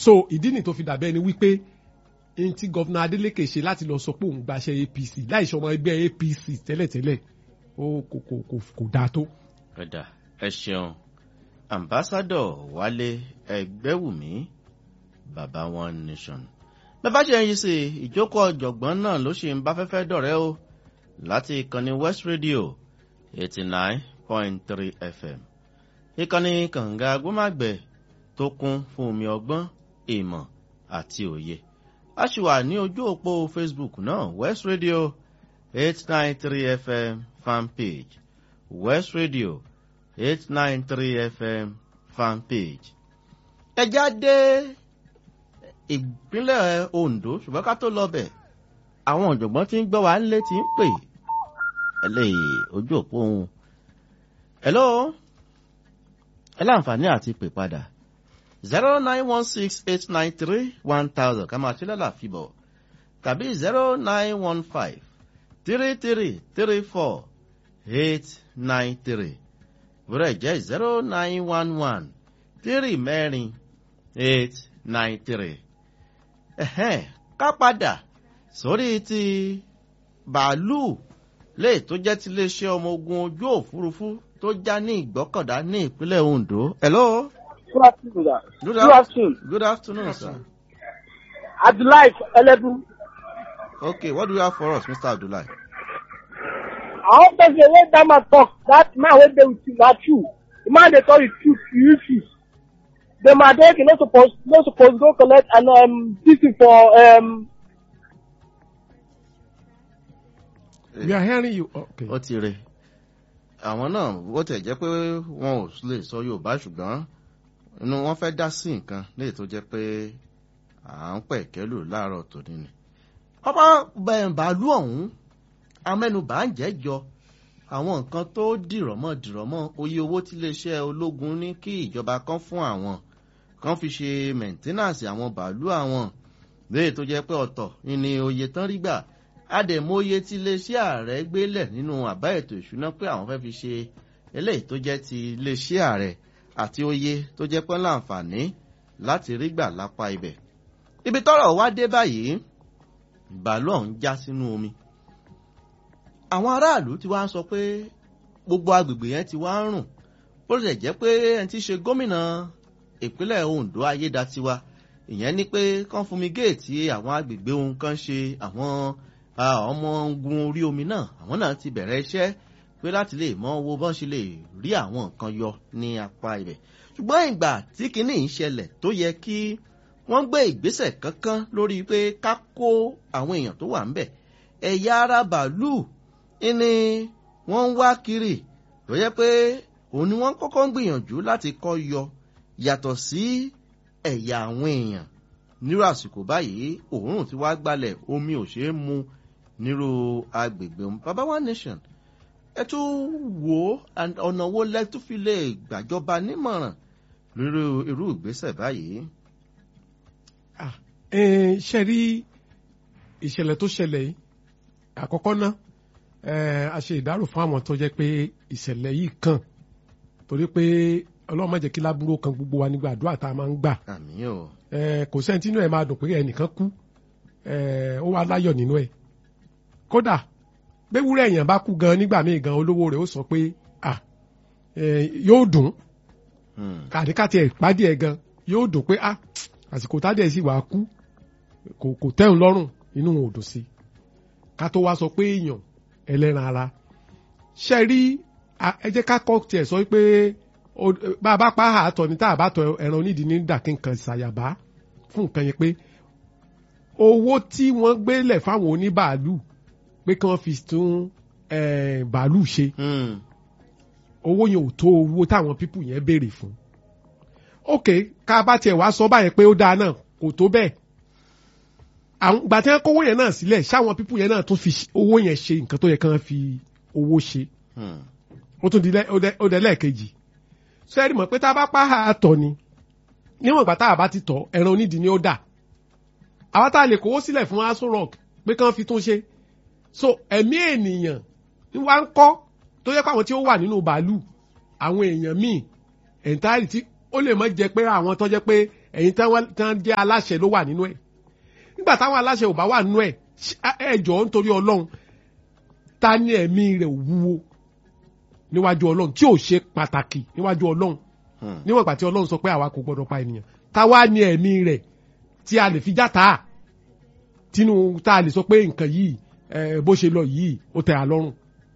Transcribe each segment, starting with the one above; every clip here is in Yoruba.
so ìdí nì tó fi dàbẹ́ ni wípé n tí gọ́vnà Adeleke ṣe láti lọ sọ pé òun gbaṣẹ́ APC láì ṣọmọ ẹgbẹ́ APC tẹ́lẹ̀tẹ́lẹ̀ ó kò kò kò kò dáa tó. ẹ̀dà ẹ ṣeun ambassadọ Wálé Ẹgbẹ́wùmí baba one nation bẹ́ẹ̀ bá ṣe ń yí sí ìjókòó ọ̀jọ̀gbọ́n náà ló ṣì ń bá fẹ́fẹ́ dọ̀rẹ́ o láti ìkànnì West Radio eighty nine point three FM ìkànnì kànga agbómágbẹ̀ tó kún fún omi ọgbọ́n ìmọ̀ àti òye a sì wà ní ojú òpó Facebook náà West Radio eight nine three FM fanpage West Radio eight nine three FM fanpage ẹ jáde ìpínlẹ̀ Ondo ṣùgbọ́n ká tó lọ bẹ̀ àwọn ọ̀jọ̀gbọ́n tí ń gbọ́ wa nílé tí ń pè ẹlẹ́yìí ojú òpó òun. hello ẹ láǹfààní àti pè padà zero nine one six eight nine three one thousand ká máa ṣe lọ́la fìbọ̀ tàbí zero nine one five three three three four eight nine three bùrẹ̀ jẹ́ zero nine one one three mẹ́rin eight nine three ẹ̀hẹ́n ká padà sórí ti bàálù lè tó jẹ́ ti iléeṣẹ́ ọmọ ogun ojú òfurufú tó já ní ìgbọ́kọ̀dá ní ìpínlẹ̀ Ondo. hello. Good afternoon, sir. Good, Good afternoon. Good afternoon, sir. Abdullahi Elebu. Okay, what do you have for us, Mr. Abdullahi? I want to say when that man talk, that man wey dey with you na true. The man dey tell you truth, you refuse. The Madeke no suppose no suppose go collect an um this thing for um we are hearing you. Okay. ó ti rè àwọn náà bó tẹ̀ jẹ́ pé wọn ò lè sọ Yorùbá ṣùgbọ́n inú wọn fẹ́ dá sí nǹkan léè tó jẹ́ pé à ń pẹ̀ kẹ́lù láàárọ̀ tòní ni. pápá bàálù ọ̀hún amẹ́nubà ń jẹ́jọ àwọn nǹkan tó dìrọ̀mọ́ dìrọ̀mọ́ oye owó tí iléeṣẹ́ ológun ní kí ìjọba kan fún àwọn kan fi ṣe mẹ̀ńtínàsì àwọn bàálù àwọn léè tó jẹ́ pé ọ̀tọ̀ ni oye tán rí gbà àdèmóye tí iléeṣẹ́ ààrẹ gbélẹ̀ nínú àbá ètò ìṣúná pé àwọn fẹ́ fi ṣe eléyìí tó jẹ́ ti iléeṣẹ́ ààrẹ àti oye tó jẹ́ pé láǹfààní láti rí gbà lápá ibẹ̀. ibi tọ́rọ̀ wá dé báyìí bàálù ọ̀hún já sínú omi. àwọn aráàlú ti wá ń sọ pé gbogbo agbègbè yẹn ti wá ń rùn bó ṣe jẹ́ pé ẹni tí í ṣe gómìnà ìpínlẹ̀ Ondo Ayédatiwa ìyẹn ni pé kán fumigéètì àwọn agbègbè ohun kan ṣe àwọn ọmọ ogun orí omi náà àwọn náà ti bẹ̀rẹ̀ iṣẹ́ pé láti lè mọ owó bọ́n ṣe lè rí àwọn nǹkan yọ ní apá ibẹ̀ ṣùgbọ́n ìgbà tí kinní ń ṣẹlẹ̀ tó yẹ kí wọ́n gbé ìgbésẹ̀ kankan lórí pé ká kó àwọn èèyàn tó wà ń bẹ̀ ẹ̀yà ara bàálù ni wọ́n ń wá kiri tó yẹ pé òun ni wọ́n kọ́kọ́ ń gbìyànjú láti kọ́ yọ yàtọ̀ sí ẹ̀yà àwọn èèyàn nírú àsìkò báyìí òórùn ti wá gbalẹ̀ omi ò ṣeé mu nírú agbègbè baba one nation ẹ tún wò ó ọ̀nà wo lẹ tún fi lè gbàjọba nímọ̀ràn lórí irú ìgbésẹ̀ báyìí. ṣe rí ìṣẹ̀lẹ̀ tó ṣẹlẹ̀ yìí àkọ́kọ́ ná a ṣe ìdárò fún àwọn tó jẹ́ pé ìṣẹ̀lẹ̀ yìí kàn torí pé ọlọ́run má jẹ́ kí lábúrò kan gbogbo wa nígbà àdúrà tá a máa ń gbà àmín o. kò sẹ́ni tínú ẹ̀ máa dùn pé ẹnìkan kú ó wá láyọ̀ nínú ẹ̀ kódà gbéwúrẹ́ èèyàn bá kú gan nígbà míì gan olówó rẹ̀ ó sọ pé yóò dùn àdíkàtì ẹ̀ pàdé ẹ̀ gan yóò dùn pé àsìkò tádé ẹ̀ sì wàá kú kò tẹ́hùn lọ́rùn inú wọn ò dùn sí ká tó wá sọ pé èèyàn ẹlẹ́ran ara ṣe rí ẹ jẹ́ ká kọ́ tiẹ̀ sọ pé bá a bá pa àtọ̀ ní tá a bá tọ ẹran onídìí ní dàkínkan ṣàyàbá fún nǹkan yẹn pé owó tí wọ́n gbélẹ̀ fáwọn oníbàálù pé kí wọ́n fi tún bàálù ṣe owó yẹn ò tó owó táwọn pípù yẹn béèrè fún ok ká bá tiẹ̀ wá sọ báyẹn pé ó dáa náà kò tó bẹ́ẹ̀ àwọn ìgbà tí wọ́n kówó yẹn náà sílẹ̀ ṣáwọn pípù yẹn náà tún fi owó yẹn ṣe nǹkan tó yẹ kí wọ́n fi owó ṣe ó tún di ó dẹ lẹ́ẹ̀kejì sẹ́ẹ̀rì mọ̀ pé tá a bá pa àtọ̀ ni níwọ̀n ìgbà tá a bá ti tọ̀ ẹran onídìí ni ó dà àwa tá a lè kówó sílẹ̀ fún aso rock pé kí wọ́n fi tún ṣe so ẹ̀mí ènìyàn ni wọ́n á ń kọ́ tó yẹ pé àwọn tí ó wà nínú bàálù àwọn èèyàn míì ẹ̀ńtáìlì tí ó lè má jẹ́ pé àwọn tó jẹ́ pé ẹ̀yin tán jẹ́ aláṣẹ ló wà nínú ẹ̀ nígbà táwọn aláṣẹ ò bá wà nínú ẹ̀ ẹ jọ̀ọ́ nítorí ọlọ́run ta ni ẹ̀mí rẹ̀ wúwo níwájú ọlọ́run tí ò ṣe pàtàkì níwájú ọlọ́run níwọ̀n ìgbà tí ọlọ́run sọ pé àwa kò gbọdọ̀ pa ènìyàn ta wá ní ẹ̀mí rẹ̀ tí a lè fi játa tínú tá a lè sọ pé nǹkan yìí bó ṣe lọ yìí ó tẹ́ a lọ́rùn.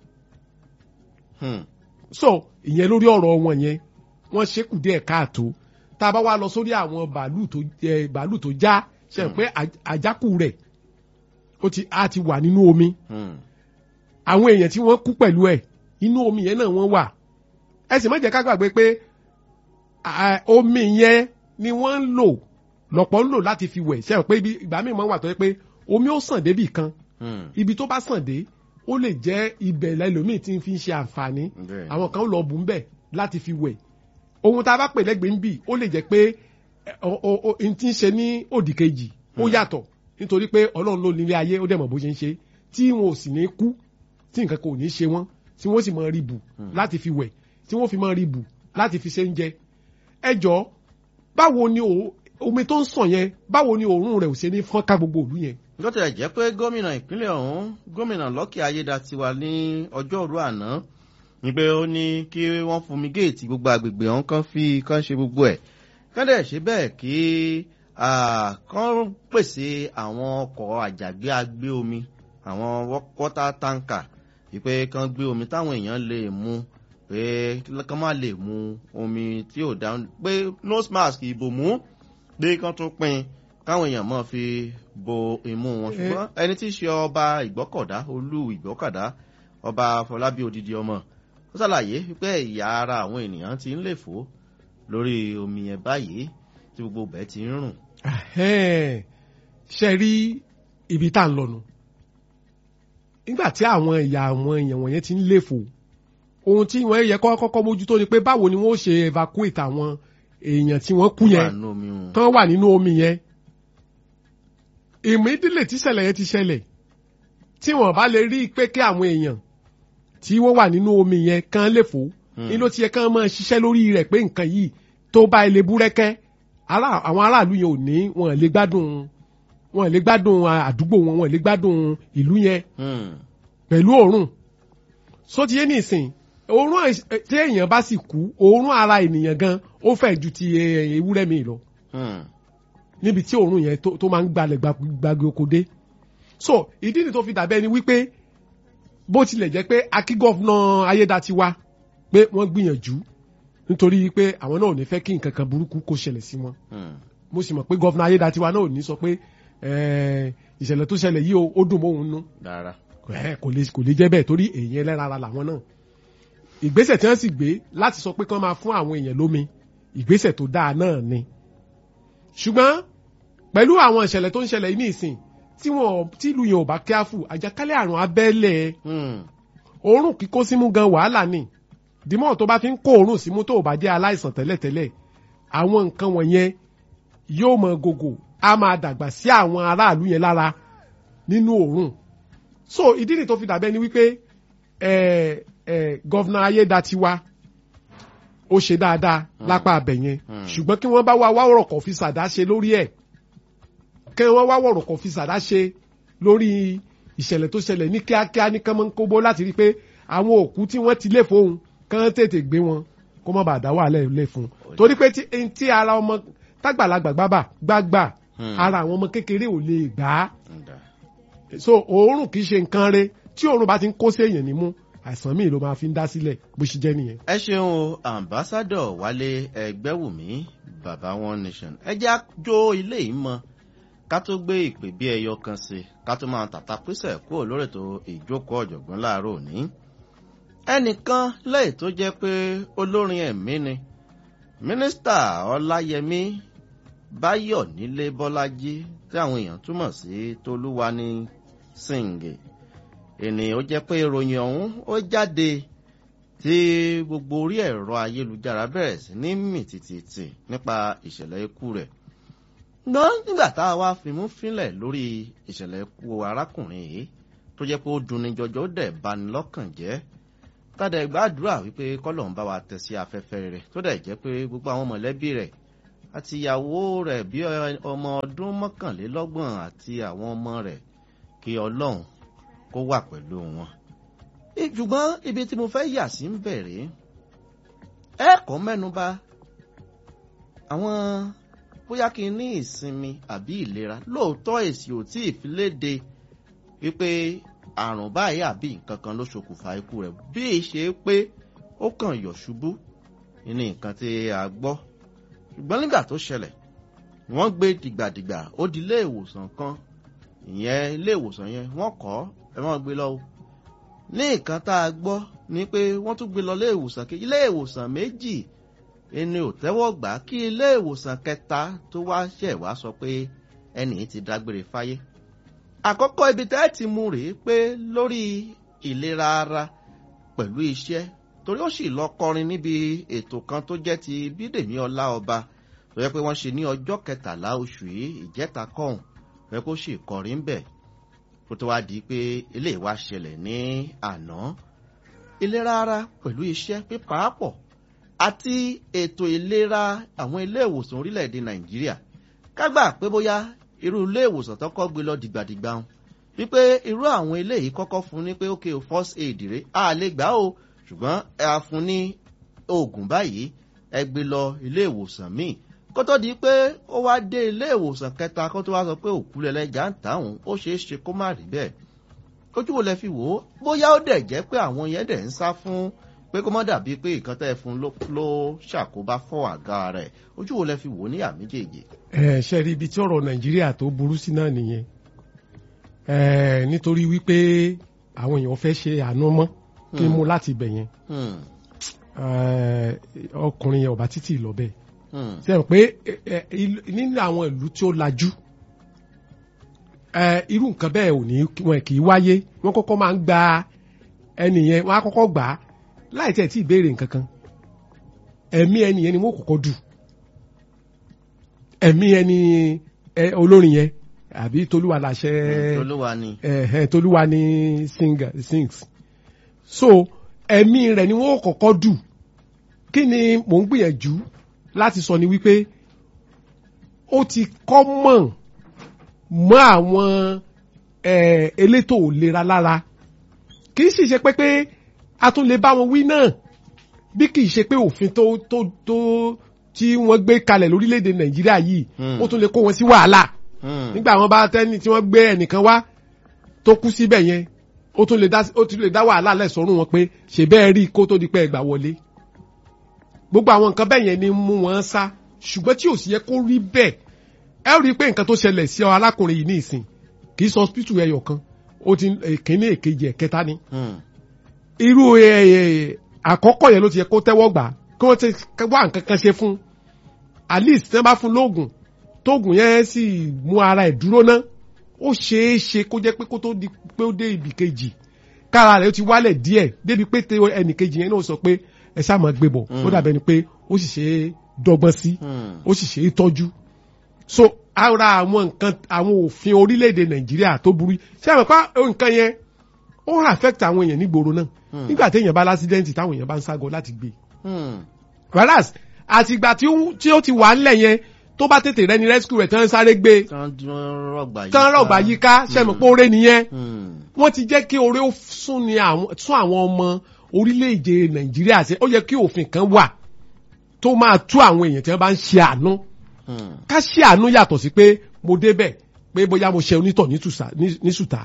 so ìyẹn lórí ọ̀rọ̀ wọn yẹn wọ́n ṣekù díẹ̀ káàtó tá a bá wá lọ sórí àwọn bàálù tó bàálù tó já ṣe pé àjákù rẹ̀ ó ti a ti wà nínú omi àwọn èèyàn tí wọ́n kú pẹ̀lú ẹ̀ inú omi yẹn náà wọ́n wà ẹ sì má jẹ́ ká gbàgbé pé omi yẹn ni wọ́n ń lò lọ́pọ̀ ń lò láti fi wẹ̀ ṣe pé ìgbà míì máa ń wà tó yẹ pé omi ó sàn débì kan ibi tó bá sàn dé ó lè jẹ́ ibẹ̀ lẹ́lòmíì tí ń fi ń ṣe àǹfààní àwọn kan lọ bù ń bẹ̀ láti fi wẹ̀ ohun tá a bá pè lẹ́gbẹ̀ẹ́ ń bì ó lè jẹ́ pé n ti ń ṣe ní òdì kejì ó yàtọ̀ nítorí pé ọlọ́run ló nílé ayé ó dẹ̀ mọ̀ bó ṣe ń ṣe tí wọn ò sì ní kú tí nǹkan kò ní ṣe wọ́n tí wọ́n sì máa rí bù láti fi wẹ̀ tí wọ́n fi máa rí bù láti fi ṣe ń jẹ ẹ jọ báwo ni omi tó ń sàn yẹn báwo ni òórùn rẹ̀ ò ṣe ní fọ́nká gbogbo ìlú yẹn. lọ́tẹ̀ jẹ́ pé gómìnà ìpínlẹ̀ ọ̀hún gómìnà Lucky Ayédatiwa ní ọjọ́rú àná ní pé ó ní kí wọ́n fumigéètì gbogbo àgbègbè ọ̀hún kan fi kan ṣe gbogbo ẹ̀ kọ́dẹ̀ ṣe bẹ́ẹ̀ kí kán pèsè àwọn ọkọ̀ àjàgbé agbé omi àwọn wọ́tá táǹkà wípé kán gbé omi táwọn èèyàn lè mu pé kán má lè mu omi tí ò dáhùn pé nose mask ìbòmú pé kán tún pín káwọn èèyàn mọ̀ fi bo imú wọn ṣùgbọ́n ẹni tí í ṣe ọba ìgbọ́kọ̀dá olú ìgbọ́kọ̀dá ọba Fọlábí odidi ọmọ ó ṣàlàyé wípé ìyá ara àwọn ènìyàn ti ń lè fò lórí omi yẹn báyìí tí gbogbo bẹ́ẹ̀ ti ń rùn. ṣe rí ibi tá à ń lọ́nu nígbà tí àwọn ìyá àwọn èèyàn wọ̀nyẹn ti ń léfò ohun tí wọ́n yẹ kọ́kọ́ mójútó ni pé báwo ni wọ́n ṣe evacuate àwọn èèyàn tí wọ́n kú yẹn tán wà nínú omi yẹn ìmídílé tí ṣẹlẹ̀ yẹn ti ṣẹlẹ̀ tí wọ́n bá lè rí i pé kí àwọn èèyàn tí wọ́n wà nínú omi yẹn kán léfò ní ló ti yẹ kán máa ṣiṣẹ́ lórí rẹ̀ pé nǹkan yìí tó bá ilé búrẹ́kẹ́ àwọn aráàlú yẹn ò ní wọn lè gbádùn wọn lè gbádùn àdúgbò wọn wọn lè gbádùn ìlú yẹn pẹ̀lú òórùn so ti yé nìsín òórùn tí èèyàn bá sì kú òórùn ara ènìyàn gan ó fẹ́ ju ti ewúrẹ́ mi lọ níbi tí òórùn yẹn tó máa ń gbalẹ̀ gbàgbé oko dé so ìdí ni tó fi dàbẹ́ ni wípé bó tilẹ̀ jẹ́ pé akí gọ́fúnà Ayédatiwa pé wọ́n gbìyànjú nítorí pé àwọn náà ò ní fẹ́ kí nǹkan kan burúkú kó ṣẹlẹ̀ sí wọn mo sì mọ̀ pé gọ́fúnà Ayédatiwa náà ò ní sọ pé ìṣẹ̀lẹ̀ tó ṣẹlẹ̀ yìí ó dùn mọ́hun nú kò lè jẹ́ bẹ́ẹ̀ torí èèyàn ẹlẹ́ran ara làwọn náà ìgbésẹ̀ tí wọ́n sì gbé láti sọ pé kí wọ́n máa fún àwọn èèyàn lómi ìgbésẹ̀ tó dáa náà ni ṣùgbọ́n pẹ̀lú àwọn ìṣẹ̀lẹ̀ tó ń ṣẹlẹ̀ ní ìsìn tí wọn tí ìlú yẹn ò bá kíáfù àjàkálẹ̀ àrùn abẹ́lẹ̀ òórùn kíkó símú gan wàhálà ni dìmọ̀ tó bá fi ń kó òórùn símú tó ò bá jẹ́ aláìsàn tẹ́lẹ̀tẹ́lẹ̀ àwọn nǹkan wọ̀nyẹn yóò mọ gògò á máa dàgbà sí àwọn aráàlú yẹn lára nínú òórùn so ìdí ni tó fi dàbẹ́ ni wípé gọ́vnà Ayédatiwa ó ṣe dáadáa lápá abẹ yẹn ṣùgbọ́n kí wọ́n bá wá wá ọ̀rọ̀ kọ̀ fi sàdá ṣe lórí ẹ̀ kí wọ́n wá ọ̀rọ̀ kọ̀ fi sàdá ṣe lórí ìṣẹ̀lẹ̀ tó ṣẹlẹ̀ ní kíákíá ní kánmọ́nkóbó láti rí i pé àwọn òkú tí wọ́n ti lé fóun kán tètè gbé wọn kó má bàa dá wàhálà lé fún un torí pé tí ara ọmọ tágbàlagbà gbábà gbágbà ara àwọn ọmọ kékeré ò lè gbà á so òórùn kì í ṣe nǹkan re tí òórùn bá ti ń kó sí èèyàn nímú àìsàn míì ló máa fi ń dá sílẹ̀ bó ṣe jẹ́ nìyẹn. ẹ ṣeun o ambassadọ wálé ẹgbẹ́wùmí baba one nation ẹ jẹ́ àjò ilé yìí mọ́ ká tó gbé ìpè bí ẹyọ kan sí ká tó máa tàtà písẹ̀ kúrò lórí ètò ìjókòó ọ̀jọ̀gbọ́n láàárọ̀ òní. ẹnìkan lẹ́yìn tó jẹ́ pé olórin ẹ̀mí ni mínísítà ọláyẹmí báyọ̀ nílé bọ́lájí tí àwọn èèyàn túmọ̀ sí tolúwani sìngè ènìyàn ó jẹ́ pé ìròyìn ọ̀hún ó jáde tí gbogbo orí ẹ̀rọ ayélujára bẹ̀rẹ̀ sí ní mì tìtìtì nípa ìṣẹ̀lẹ̀ ikú rẹ̀ gbọ́n nígbà tá a wá fimú fínlẹ̀ lórí ìṣẹ̀lẹ̀ ikú arákùnrin yìí tó jẹ́ pé ó dunni jọjọ ó dẹ̀ bani lọ́kàn jẹ́ tádà gbàdúrà wípé kọ́lọ̀ ń bá wa tẹ̀ sí afẹ́fẹ́ rẹ̀ tó dẹ̀ jẹ́ pé gbogbo àwọn mọ̀lẹ́bí rẹ̀ àti ìyàwó rẹ̀ bí ọmọ ọdún mọ́kànlélọ́gbọ̀n àti àwọn ọmọ rẹ̀ kí ọlọ́run kó wà pẹ̀lú wọn. ṣùgbọ́n ibi tí mo fẹ́ yà sí ń bẹ̀rẹ̀ ẹ̀kọ́ mẹ́nuba àwọn bóyá kí n ní ìsinmi àbí ìlera lóòótọ́ èsì ò tí ì fi léde wípé àrùn báyìí àbí nǹkan kan ló ṣokùnfà ikú rẹ̀ bí í ṣe pé ó kàn yọ̀ ṣubú ní nǹkan tí a gbọ́ ṣùgbọ́n nígbà tó ṣẹlẹ̀ wọ́n gbé dìgbàdìgbà ó di ilé ìwòsàn kan ìyẹn ilé ìwòsàn yẹn wọ́n kọ́ ẹ wọ́n gbé lọ ní nǹkan tá a gbọ́ ni pé wọ́n tún gbé lọ ilé ìwòsàn kejì ilé ìwòsàn méjì ẹni ò tẹ́wọ́ gbà kí ilé ìwòsàn kẹta tó wá ṣẹ̀ wá sọ pé ẹnì ti dágbére fáyé àkọ́kọ́ ibi tẹ́ ti mú rèé pé lórí ìlera ara pẹ̀lú iṣẹ́ torí ó sì lọ kọrin níbi ètò kan tó jẹ́ ti bídèmí ọlá ọba tó yẹ pé wọ́n ṣe ní ọjọ́ kẹtàlá oṣù yìí ìjẹta kọ́hùn tó yẹ kó sì kọrin bẹ̀ kó tó wá di pé ilé ìwà ṣẹlẹ̀ ní àná ìlera ara pẹ̀lú iṣẹ́ pípàápọ̀ àti ètò ìlera àwọn ilé ìwòsàn orílẹ̀-èdè nàìjíríà kágbà pé bóyá irú ilé ìwòsàn tó kọ́ gbé lọ dìgbàdìgbà wọn wípé irú àwọn ilé yìí kọ́kọ́ fún ní pé ok first aid rè á lè gbà ó ṣùgbọ́n ẹ á fún ní oògùn báyìí ẹ gbé lọ ilé ìwòsàn míì kó tó di pé ó wá dé ilé ìwòsàn kẹta kó tó wá sọ pé òkú lẹlẹ́jà ń tàwọn ó ṣeé ṣe kó má rí bẹ́ẹ̀ ojú wo lẹ fi wò ó bóyá ó dẹ̀ jẹ́ pé àwọn yẹn dẹ̀ ń sá fún pé kó má dàbí pé nǹkan tẹ́ ẹ fún ló ṣàkóbá fọ́ àga rẹ̀ ojú wo lẹ fi wò ó ní àméjèèjì. ẹ ṣe rí ibi tí ọ̀rọ̀ nàìjíríà tó burú sí náà nìyẹn ẹ nítorí wípé àwọn èèyàn fẹ́ ṣe àánú mọ́ kí n mú láti ibẹ̀ yẹn ọkùnrin yẹn ọba títì lọ bẹ́ẹ̀ sẹ́yìn pé nínú àwọn ìlú tí ó lajú irú nǹkan bẹ́ẹ̀ ò ní wọn kì í wáyé wọ́n kọ́kọ́ máa ń gba ẹnìyẹn wọ́n á kọ́kọ́ gbà á láì tẹ̀ tí ì béèrè nǹkan kan ẹ̀mí ẹnìyẹn ni wọ́n kọ́kọ́ dù ẹ̀mí ẹni olórin yẹn àbí tolúwa làṣẹ tolúwa ni tolúwa ni sings so ẹ̀mí rẹ̀ ni wọ́n kọ́kọ́ dù kí ni mò ń gbìyànjú láti sọ ni wípé ó ti kọ́ mọ̀ mọ́ àwọn elétò ìlera lára kì í sì ṣe pé pé a tún lè bá wọn wí náà bí kì í ṣe pé òfin tó tó tó tí wọ́n gbé kalẹ̀ lórílẹ̀‐èdè nàìjíríà yìí ó tún lè kó wọn sí wàhálà nígbà wọn bá tẹ́ni tí wọ́n gbé ẹnìkan wá tó kú síbẹ̀ yẹn ó tún lè dá ó tún lè dá wàhálà lẹ́sọ̀rùn wọn pé ṣe bẹ́ẹ̀ rí kó tó di pé ẹgbà wọlé gbogbo àwọn nǹkan bẹ́ẹ̀ yẹn ni mú wọn sá ṣùgbọ́n tí ò sì yẹ kó rí bẹ́ẹ̀ ẹ rí i pé nǹkan tó ṣẹlẹ̀ sí ọ alákùnrin yìí ní ìsìn kì í sọ hospital ẹyọ kan ó ti èkíní èkejì ẹ̀kẹta ni irú àkọ́kọ́ yẹn ló ti yẹ kó tẹ́wọ́ gbà kí wọ́n ti wá nǹkan kan ṣe fún at least tí wọ́n bá fún lóògùn tóògùn yẹn sì mú ara ẹ̀ dúró ná ó ṣeé ṣe kó jẹ́ pé kó tó di pé ó dé ibì kejì kára rẹ̀ ó ti wálẹ̀ díẹ̀ débi pé ẹnì kejì yẹn náà sọ pé ẹ ṣáà máa gbé bọ̀ ó dàbẹ̀ ni pé ó sì ṣe é dọ́gbọ́n sí ó sì ṣe é tọ́jú so ara àwọn nǹkan àwọn òfin orílẹ̀-èdè nàìjíríà tó burú ṣé àwọn pa nǹkan yẹn ó ń affect àwọn èèyàn nígboro náà nígbà téèyàn bá lásídẹ́ǹtì táwọn èèyàn bá ń ságọ láti gbé whereas àtìgbà tí ó ti wà ńlẹ̀ yẹn tó bá tètè rẹni rescue rẹ̀ tán sáré gbé tán rọ̀gbà yíká ṣẹ́mi pé oore nìyẹn wọ́n ti jẹ́ kí oore ó sún àwọn ọmọ orílẹ̀-èdè nàìjíríà ṣe ó yẹ kí òfin kan wà tó máa tú àwọn èèyàn tí wọ́n bá ń ṣe àánú ká ṣe àánú yàtọ̀ sí pé mo débẹ̀ pé bóyá mo ṣe onítọ̀ ní sùtà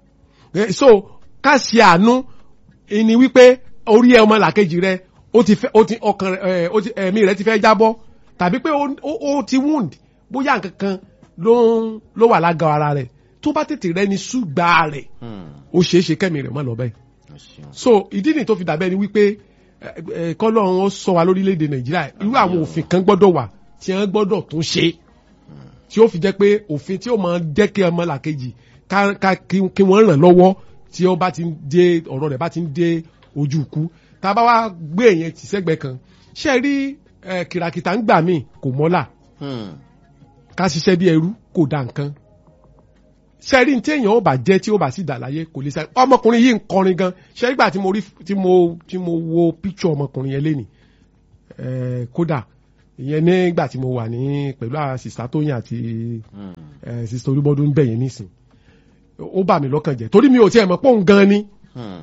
so ká ṣe àánú ni wípé orí ẹ ọmọ làkejì rẹ ó ti fẹ́ ó ti ọkàn ẹ ó ti ẹ̀mí rẹ ti fẹ́ jábọ́ tàbí pé ó ti wound bóyá nǹkan kan ló ń ló wà lága ara rẹ̀ tó bá tètè rẹ ní ṣùgbà rẹ̀ ó ṣeé ṣe kẹ́mi rẹ̀ mọ́ lọ bẹ́ẹ̀ so ìdí nìyí tó fi dàbẹ́ ni wípé kọ́lọ́run ó sọ wa lórílẹ̀‐èdè nàìjíríà irú àwọn òfin kan gbọ́dọ̀ wà tí wọ́n gbọ́dọ̀ tún ṣe tí ó fi jẹ́ pé òfin tí ó máa jẹ́ kí ọmọ làkejì ká kí wọ́n ràn lọ́wọ́ tí ó bá ti ń dé ọ̀rọ̀ rẹ̀ bá ti ń dé ojú ikú tá a bá wá gbé èèyàn tì sẹ́gbẹ̀ẹ́ kan ṣe rí kìràkìtà ń gbà míì kò mọ́là ká ṣiṣẹ́ bí ẹrú kò dá nǹkan ṣe rí tí èèyàn ó bá jẹ́ tí ó bá sì dà láyé kò lè sáré ọmọkùnrin yìí ń kọrin gan ṣe nígbà tí mo rí tí mo tí mo wo píkṣọ ọmọkùnrin yẹn lénìí kódà ìyẹn nígbà tí mo wà ní pẹ̀lú àwọn sista tóyìn àti Hmm. ẹ, sista olúbọdún bẹ̀yẹn nísìn ó bà mí lọ́kàn jẹ́ torí mi ò tiẹ̀ mọ̀ pé òun gan ni Hmm.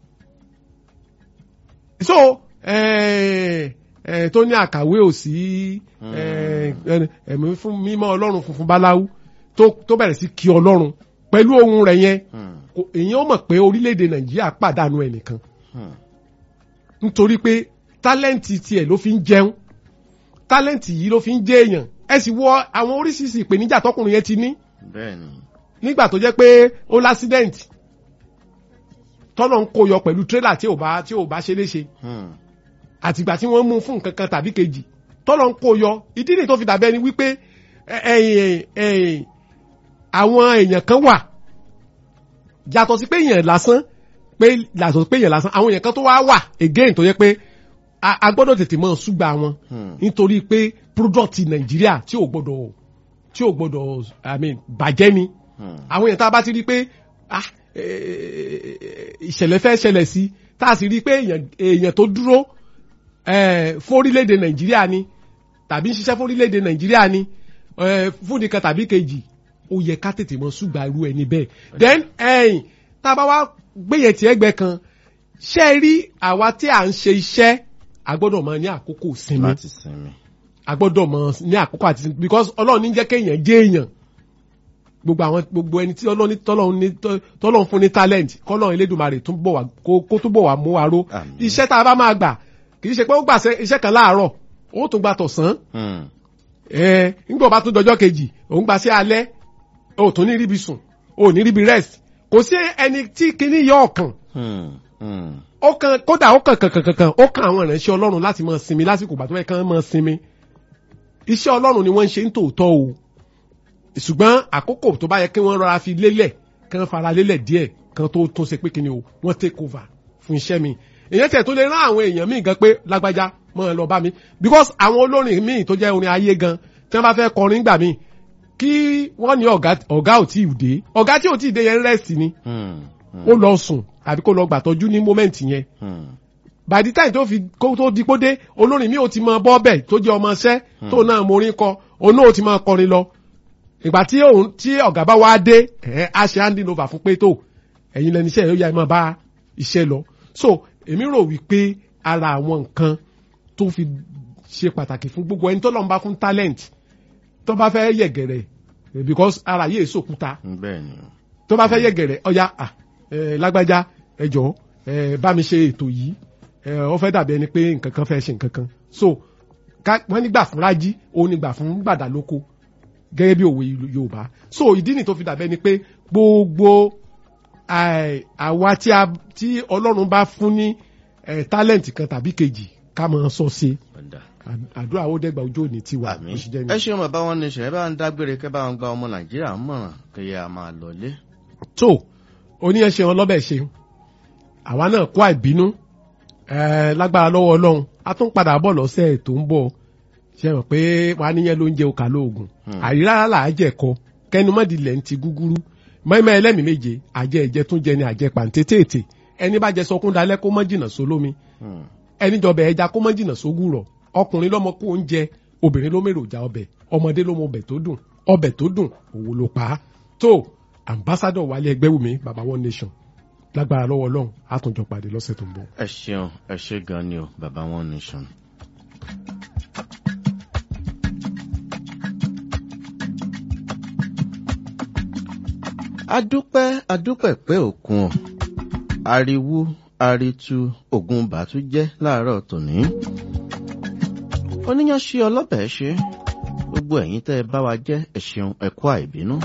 so ẹ ẹ tó ní àkàwé ò sí ẹ ẹ, ẹ̀mí fún mímọ́ ọlọ́run funfun báláwú tó tó bẹ̀rẹ̀ sí kí ọlọ́run pẹ̀lú ohun rẹ̀ yẹn Hmm. kò- èèyàn mọ̀ pé orílẹ̀-èdè nàìjíríà pàdánù ẹnìkan Hmm. nítorí pé tálẹ́ǹtì tiẹ̀ ló fi ń jẹun tálẹ́ǹtì yìí ló fi ń jẹ́ èèyàn ẹ sì wọ àwọn oríṣiríṣi ìpèníjà tọkùnrin yẹn ti ní bẹ́ẹ̀ni nígbà tó jẹ́ pé ó lásídẹ̀ǹtì tọ́nà ń kó yọ pẹ̀lú tírélà tí ò bá tí ò bá ṣe léṣe Hmm. àtìgbà tí wọ́n mú fún nǹkan kan tàbí kejì tọ́nà ń kó yọ ìdí nìyí tó fi dàbẹ́ ni wípé ẹ- ẹ̀yìn ẹ̀yìn àwọn èèyàn kan wà yàtọ̀ sí pé èèyàn lásán pé yàtọ̀ sí pé èèyàn lásán àwọn èèyàn kan tó wá wà again tó yẹ pé a a gbọ́dọ̀ tètè mọ̀ ṣùgbà wọn Hmm. nítorí pé product nàìjíríà tí ò gbọ́dọ̀ tí ò gbọ́dọ̀ i mean bàjẹ́ ni Hmm. àwọn èèyàn tá a bá ti rí pé ah, eh, ìṣẹ̀lẹ̀ fẹ́ ṣẹlẹ̀ sí tá a sì rí pé èèyàn èèyàn tó dúró eh, fórílẹ̀-èdè nàìjíríà ni tàbí ń ṣiṣẹ́ fórílẹ̀-èdè nàìjíríà ni eh, fún nìkan tàbí kejì ó yẹ ká tètè mọ ṣùgbà irú ẹni bẹ́ẹ̀ then ẹ̀yìn tá a bá wá gbéyẹ̀ tí ẹgbẹ́ kan ṣé ẹ rí àwa tí à ń ṣe iṣẹ́ a gbọ́dọ̀ mọ ní àkókò sinmi láti sinmi. a gbọ́dọ̀ mọ ní àkókò àti sinmi because ọlọ́run ní jẹ́ kéèyàn jẹ́ èèyàn gbogbo àwọn gbogbo ẹni tí ọlọ́run ní tọ́lọ́run ní tọ́lọ́run fún ní talent kọ́lọ́run elédùnmarè tún bọ̀ wá kó kó tún bọ̀ wá mú wa ró Àmín. iṣẹ́ tá a bá máa gbà kì í ṣe pé ó gbà ṣe- iṣẹ́ kan láàárọ̀ ó tún gba tọ̀sán Hmm. ẹ nígbà bá tún dọjọ́ kejì òun gba sí alẹ́ ó tún ní ríbi sùn ó ní ríbi rest kò sí ẹni tí kinní yọ ọ̀kan Hmm. Hmm. ó kan kódà ó kàn kàn kàn kàn ó kan àwọn ìránṣẹ́ ọlọ́run láti máa sinmi lásìkò ìgbà tó yẹ kán máa sinmi iṣẹ́ ọlọ́run ni wọ́n ń ṣe ń tòótọ́ o ṣùgbọ́n àkókò tó bá yẹ kí wọ́n rọra fi lélẹ̀ kán fara lélẹ̀ díẹ̀ kan tó tún ṣe pé kí ni o wọ́n take over fún iṣẹ́ mi èyàn tẹ̀ tó lè rán àwọn èèyàn míì gan pé lágbájá máa lọ bá mi because àwọn olórin míì tó jẹ́ orin ayé gan tí wọ́n bá fẹ́ kọrin gbà míì kí wọ́n ní ọ̀gá ọ̀gá ò tí ì dé ọ̀gá tí ò tí ì dé yẹn rest ni Hmm. ó lọ sùn àbí kó lọ gbàtọ́jú ní moment yẹn Hmm. by the time tó fi kó tó di kó dé olórin mi ò ti mọ bọ́ọ̀bẹ̀ tó jẹ́ ọmọ iṣẹ́ tó náà morin kọ òun náà ò ti máa kọrin lọ ìgbà tí òun tí ọ̀gá bá wá dé ẹ̀ á ṣe handing over fún pé tó ẹ̀yin lẹni iṣẹ́ yóò yá ẹ máa bá iṣẹ́ lọ so èmi rò wípé ara àwọn nǹkan tó fi ṣe pàtàkì fún gbogbo ẹni tó lọ́n bá fún talent tó bá fẹ́ yẹ̀gẹ̀rẹ̀ eh, because ara yìí èso òkúta bẹ́ẹ̀ni. tó bá fẹ́ yẹ̀gẹ̀rẹ̀ ọ̀ya à ẹ lágbájá ẹ jọ̀ọ́ ẹ bá mi ṣe ètò yìí ẹ ọ fẹ́ dàbí ẹni pé nǹkan kan fẹ́ ṣe nǹkan kan so ká wọ́n nígbà fún rájí òun nígbà fún gbàdá lóko gẹ́gẹ́ bí òwe yorùbá so ìdí nì tó fi dàbí ẹni pé gbogbo àì- àwa tí a tí ọlọ́run bá fún ní ẹ talent kan tàbí kejì ká máa sọ sí Ọ̀dà. àdúrà ó dẹ́gba ojú òní tiwa àmì bó ṣe jẹ́ ẹ nìyẹn. ṣeun bàbá wọn ní ṣe ẹ bá ń dágbére kẹ bá wọn gba ọmọ nàìjíríà mọ̀ràn kí a máa lọlé. tó oníyẹn ṣe wọn lọ́bẹ̀ ṣe àwa náà kó àìbínú ẹ lágbára lọ́wọ́ ọlọ́run a tún padà bọ̀ lọ́sẹ̀ tó ń bọ̀ ṣe mọ̀ pé wàá níyẹn ló ń jẹ òkà lóògùn Hmm. àrírára là á jẹ̀kọ kẹnu mọ́dìlẹ̀ ń ti gúgúrú mọ́ẹ́mọ́ ẹlẹ́mìí méje àjẹ ìjẹ tún jẹ ni àjẹ pàǹtẹ́tẹ̀ẹ̀tẹ̀ ẹni bá jẹ sọkún dalẹ́ kó mọ́ jìnnà sólómi Hmm. ẹni jọbẹ̀ ẹja kó mọ́ jìnnà sógùrọ̀ ọkùnrin lọ́mọ kó oúnjẹ obìnrin ló mèròjà ọbẹ̀ ọmọdé ló mọ ọbẹ̀ tó dùn ọbẹ̀ tó dùn òwò ló pa á tó ambassadọ̀ wálé ẹgbẹ́wùmí baba one nation lágbára lọ́wọ́ ọlọ́run á tún jọ pàdé lọ́sẹ̀ tó ń bọ̀. ẹ ṣeun ẹ ṣe gan ni o bàbá wọn nation. adúpẹ́ adúpẹ́ pé òkun o ariwo aritu ogun bàtú jẹ́ láàárọ̀ tòní. oníyanṣe ọlọ́bẹ̀ ṣe gbogbo ẹ̀yin tẹ́ ẹ bá wa jẹ́ ẹ ṣeun ẹ kú àìbínú.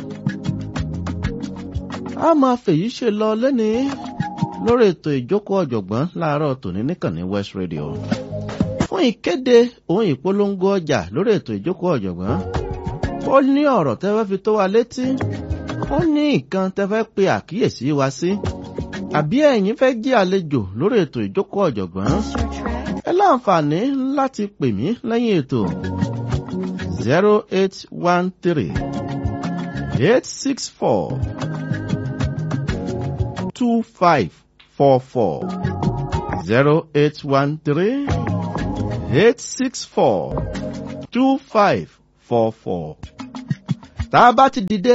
a máa fèyí ṣe lọ lẹ́nìí lórí ètò ìjókòó ọ̀jọ̀gbọ́n láàárọ̀ tòní níkànnì west radio fún ìkéde òun ìpolongo ọjà lórí ètò ìjókòó ọ̀jọ̀gbọ́n ó ní ọ̀rọ̀ tẹ́ fẹ́ fi tó wa létí ó ní nǹkan tẹ́ fẹ́ pe àkíyèsí wa sí àbí ẹ̀yin fẹ́ jí àlejò lórí ètò ìjókòó ọ̀jọ̀gbọ́n ẹ láǹfààní láti pè mí lẹ́yìn ètò zero eight one three eight six four two five four four zero eight one three eight six four two five four four. tá a bá ti dìde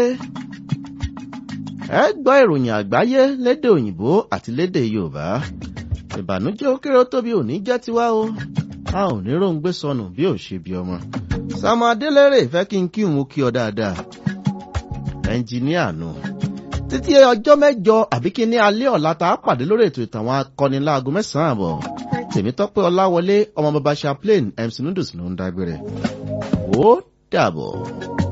ẹ gbọ́ ìròyìn àgbáyé lédè òyìnbó àti lédè yorùbá ìbànújẹ́ ó kéré ó tóbi òní jẹ́ tiwa o a ò ní róńgbé sọnù bí ò ṣe bí ọmọ Sàmú Adélérè fẹ́ kí n kí òun kí ọ dáadáa ẹnjìníà nù títí ọjọ́ mẹ́jọ àbí kí ní alẹ́ ọ̀la tá a pàdé lórí ètò ìtàn àwọn akọni láago mẹ́sàn-án àbọ̀ Tèmítọ́pẹ́ Ọláwọlé ọmọ bàbá Chaplain MC Noodles ló ń dágbére ó dàbọ̀.